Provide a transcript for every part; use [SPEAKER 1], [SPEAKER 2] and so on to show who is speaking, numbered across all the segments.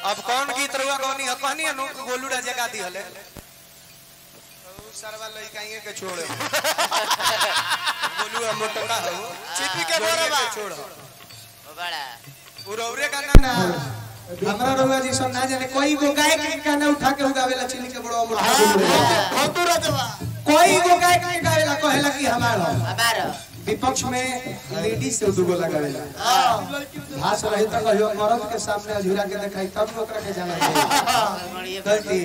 [SPEAKER 1] अब कौन गीत रुआ कौनी है कहनी है नु गोलू राजा गा दी हले उ सरवा लइकाइए के छोड़े गोलू हम मोटका हो
[SPEAKER 2] चिपी के बोरे बा
[SPEAKER 1] छोड़
[SPEAKER 3] ओ बड़ा
[SPEAKER 1] उरौरे गाना ना हमरा रउआ जी सब ना जाने कोई गो गायक के गाना उठा के गावेला चिनी के बड़ो मोटा
[SPEAKER 2] फतू रजवा
[SPEAKER 1] कोई गो गायक के गावेला कहेला कि हमारा
[SPEAKER 3] हमारो
[SPEAKER 1] विपक्ष में लेडीज से दुगो लगावेला भाष रही त कहियो मर्द के सामने अझुरा के देखाई तब न ओकरा के जाना चाहिए
[SPEAKER 3] गणिये
[SPEAKER 1] गलती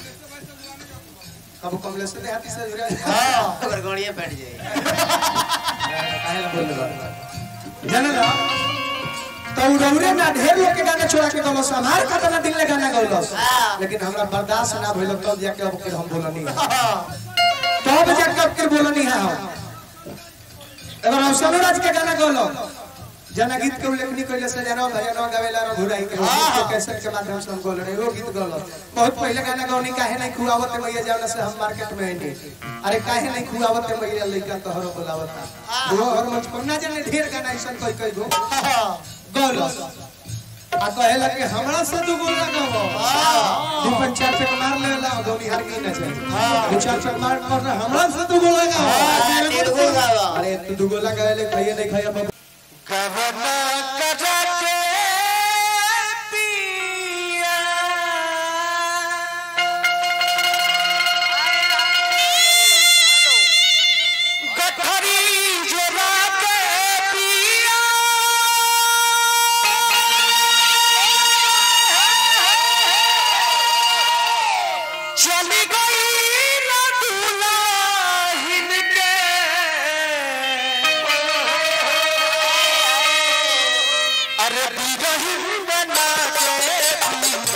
[SPEAKER 1] कब कमले से देहाती से अझुरा
[SPEAKER 3] ओकर गणिये फट जाए
[SPEAKER 1] काहे ला बोल रहा जाने ना तो उड़ौरे ना ढेर लोग के गाना छोड़ा के गलस हमार खाता ना दिल ले गाना गलस लेकिन हमरा बर्दाश्त ना भइल तब जाके अब के हम बोलनी तब जाके अब के बोलनी है हम एगो हम सनोराज के गाना गलो जना गीत के उल्लेखनी कइले से जना भजन गावेला रो घुराई के गीत के कैसेट के माध्यम से हम बोल रहे वो गीत गलो बहुत पहले गाना गौनी काहे नहीं खुआवत मैया जावला से हम मार्केट में आइनी अरे काहे नहीं खुआवत मैया लइका तोहरो बोलावता वो हर मंच पर ना जाने ढेर गाना ऐसन कोई कोई गो गलो आ कहेला कि हमरा से तू बोल लगावो दीपक चार चक मार लेला गौनी हार की ना चाहिए दू चार चक मार कर हमरा से तू बोल लगावो
[SPEAKER 3] तीन गो गावा
[SPEAKER 1] अरे तू दुगो लगावे खाइए नहीं खाइए बाबू
[SPEAKER 2] कवना कजा के पिया गठरी जोरा के पिया चली गई ना दुल्हन के अरे बिरहिन बना के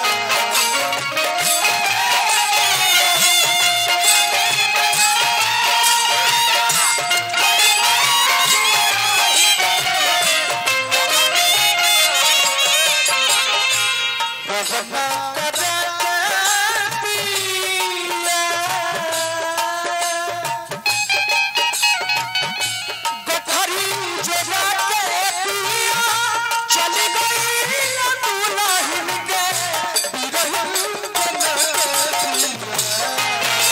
[SPEAKER 2] बजना करा के पिया गठरी जोरा के पिया चली गई ना दुल्हन के बिरहिन बना के पिया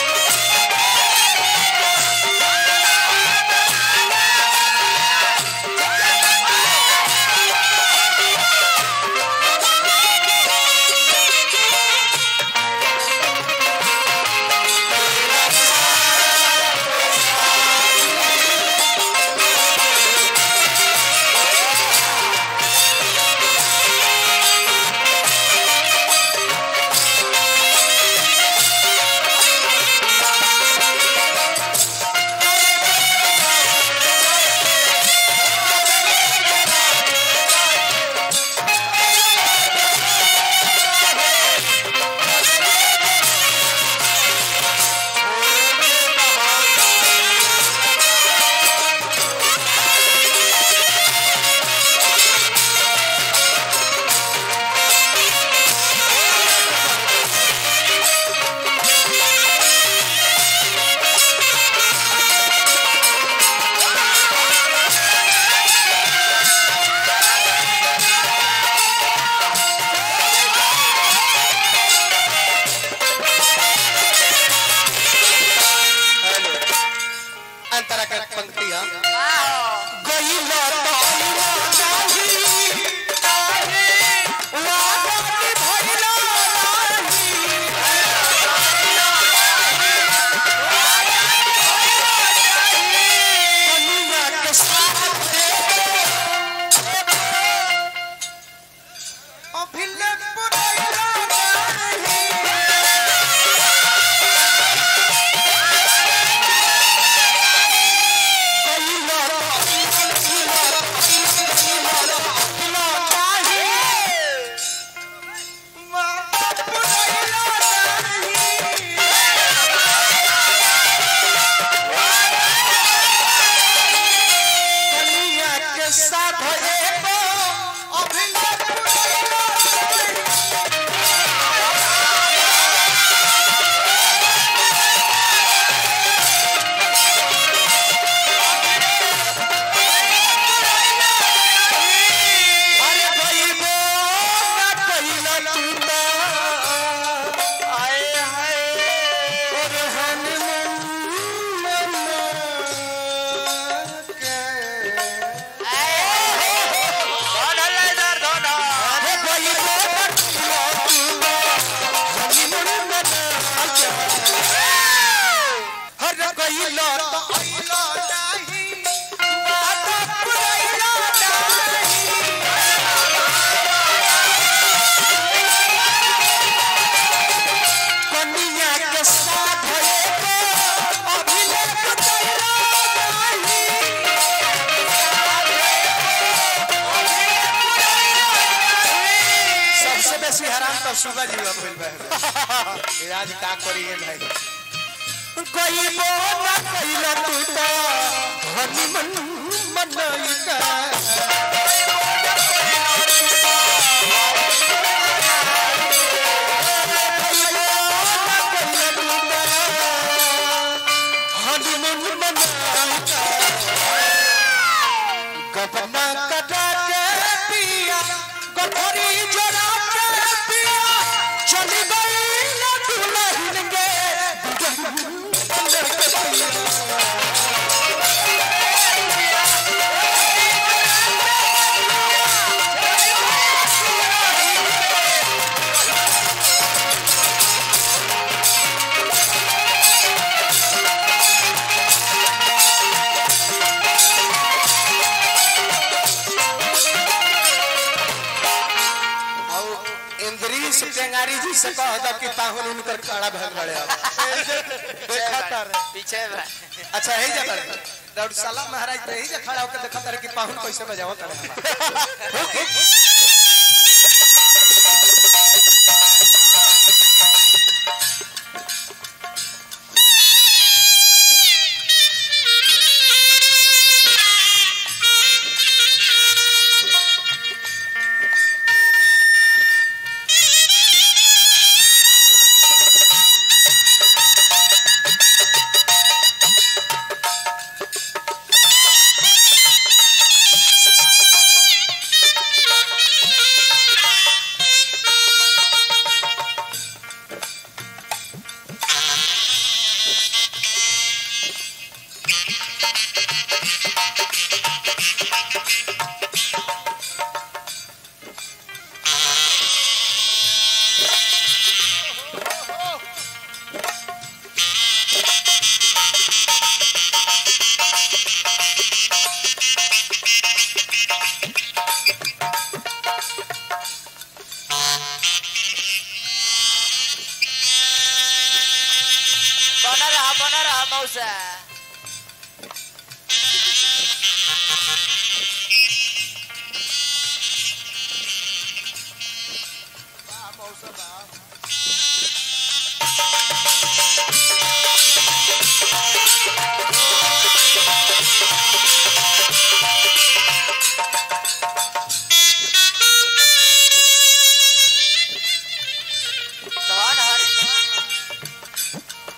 [SPEAKER 1] अंतरा के पंक्तियां
[SPEAKER 2] गई लताइना नाही तारे वादा के भइला नाही कनुआ के साथ अभिले पुरैला नाही साथ तू तो आए हाय और हनीमून मना के
[SPEAKER 3] धन हल्ला इधर धन
[SPEAKER 2] अरे कोई तो तू तो हनीमून मना के हर कोई लो तो आइलो नहीं बात पुराइलो नहीं कन्या के साथ एको अभिलेख तैयार नहीं सबसे बेसी हैरान तो सुगा जी अब भइल बा ये आज का करिए भाई कोई बोला कइला तू तो हनीमन मनई का हनीमन मनई का गपना कटा के पिया गठरी जोड़ा के पिया चली गई ना दुल्हन के और इंद्रीश टेंगारी जी से कह दो कि पाहुन उनकर खड़ा भल बड़े अब देखा तार
[SPEAKER 3] पीछे बा।
[SPEAKER 2] अच्छा यही जा तारे दौड़ साला महाराज तो यही जा खड़ा होकर देखा तारे कि पाहुन कैसे बजावो तारे
[SPEAKER 3] बना रहा बना रहा मौसा धन हरि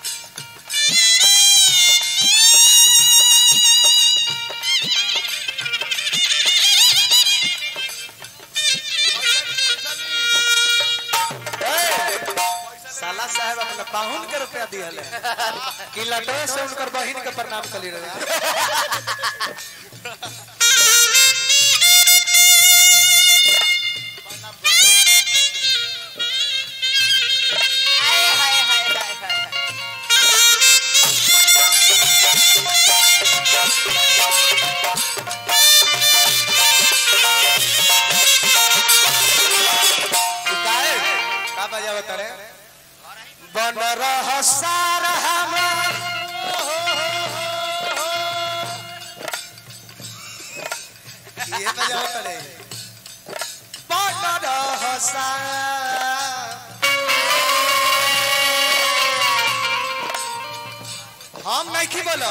[SPEAKER 2] साला साहब अपना पाहुन के रुपया दिहले कि लटो से उनकर बहिन के प्रणाम कली रहे
[SPEAKER 3] हाय हाय हाय हाय हाय
[SPEAKER 2] गाए का बजाव तारे बन रह सार हमार ये बजाव तारे बन रह सार हम नहीं की बोला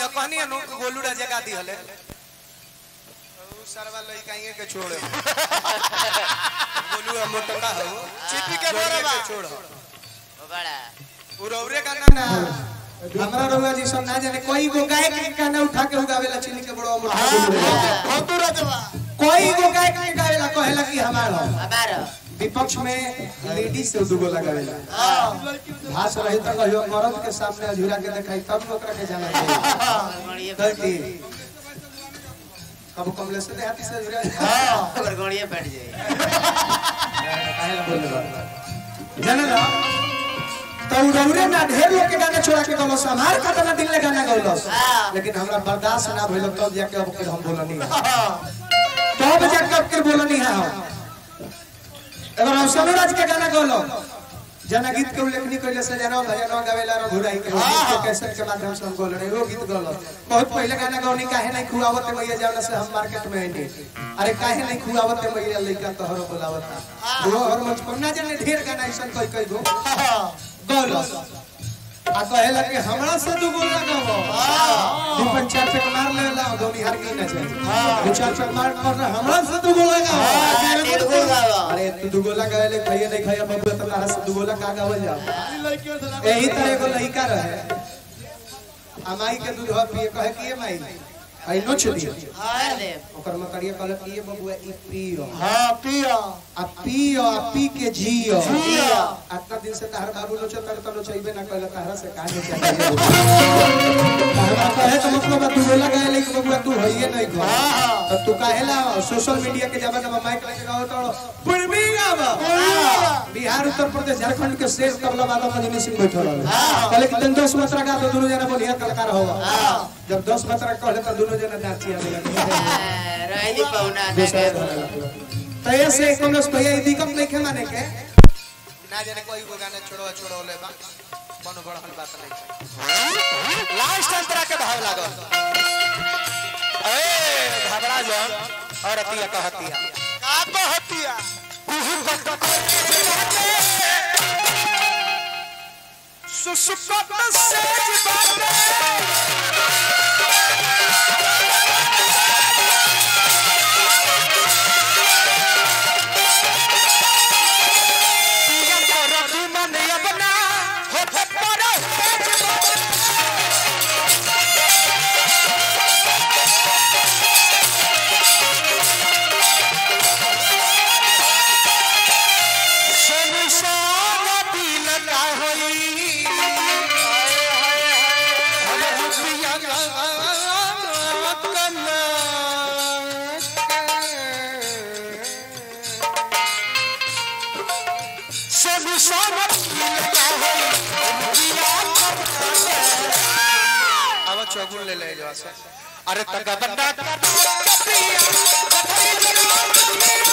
[SPEAKER 2] है कहनी है नु गोलू राजा का दी हले ऊ सरवा लई काहे के छोड़े गोलू हम मोटका हो चिपी के बोरे बा छोड़
[SPEAKER 3] वो बड़ा
[SPEAKER 2] ऊ रौरे का ना
[SPEAKER 1] ना हमरा रउआ जी सब ना जाने कोई गो गाय के गाना उठा के उगावेला चिन्नी के बड़ो मोटा कोई गो गाय के गावेला कहेला कि हमार हो
[SPEAKER 3] हमारा
[SPEAKER 1] विपक्ष में लेडीज से दुगो लगावेला भाष रही तो कहियो मर्द के सामने अझुरा के देखाई तब न ओकरा के जाना चाहिए
[SPEAKER 3] गड़गड़िए
[SPEAKER 1] गलती कब कमले से देहाती से अझुरा
[SPEAKER 3] गड़गड़िए बैठ जाए
[SPEAKER 1] काहेला बोलले बा जाने ना तो रौरे ना ढेर लोग के गाना छोड़ा के गलो हमार खाता ना दिल ले गाना गौलस लेकिन हमरा बर्दाश्त ना भइल तब जाके अब फिर हम बोलनी तब जाके अब फिर बोलनी है हम एगो रौशनो राज के गाना गौलो जना गीत के उल्लेखनी कइले से जना भजन गावेला रो घुराई के गीत के कैसेट के माध्यम से हम बोल रहे वो गीत गौलो बहुत पहले गाना गौनी काहे नहीं खुआवत मैया जावला से हम मार्केट में आइने अरे काहे नहीं खुआवत मैया लइका तोहरो बोलावत वो हर मंच पर ना जाने ढेर गाना ऐसन कई कई गो गौलो आ कहेला कि हमरा से दू गो लगावो दू पंच चार चक मार ले ला दो बिहार की ना चाहिए दू चार चक मार कर हमरा से दू गो लगावो अरे तू दू गोला गावे ले खाइए नहीं खाइए बाबू तो तारा से दू गोला का गावल जा यही तरह एगो लड़का रहे अमाई के दूध पिए कहे कि ए माई आई नोच दियो
[SPEAKER 3] कर दे
[SPEAKER 1] ओकर मतरिया कहले कि ये बबुआ ई पियो
[SPEAKER 4] हाँ पिया
[SPEAKER 1] आ पियो आ पी के जियो
[SPEAKER 3] जियो।
[SPEAKER 1] इतना दिन से तहर बाबू नोचो तर तो नोचइबे ना कहले तहरा से काहे नोचे तहरा कहे तो मतलब तू बोला गए लेकिन बबुआ तू होइए नहीं गो तो तू काहे ला सोशल मीडिया के जमाना में माइक लेके गाओ तो पुरबी गावा बिहार उत्तर प्रदेश झारखंड के शेर तबला वाला मजनी सिंह बैठल रहे कहले कि तन 10 मात्रा गा तो दोनों जना बढ़िया कलाकार होगा जब 10 मात्रा कहले तो दोनों जना नाचिया लगे
[SPEAKER 3] रही दी पौना
[SPEAKER 1] तो ऐसे कांग्रेस भैया ई दिक्कत नहीं के माने के
[SPEAKER 2] ना जाने कोई को गाना छोड़ो छोड़ो ले बा कोनो बड़हल बात नहीं लास्ट अंतरा के भाव लागल ए घबरा जान और अतिया कहतिया का कहतिया सुसुकत सेज बाटे पिया कर तू मन अपना होठ पर हेज बाटे संसार दिल का होई हम रुपया कना संसार दिल का होई रुपया अब चौगुन ले ले जो अरे तक बंदा कर पिया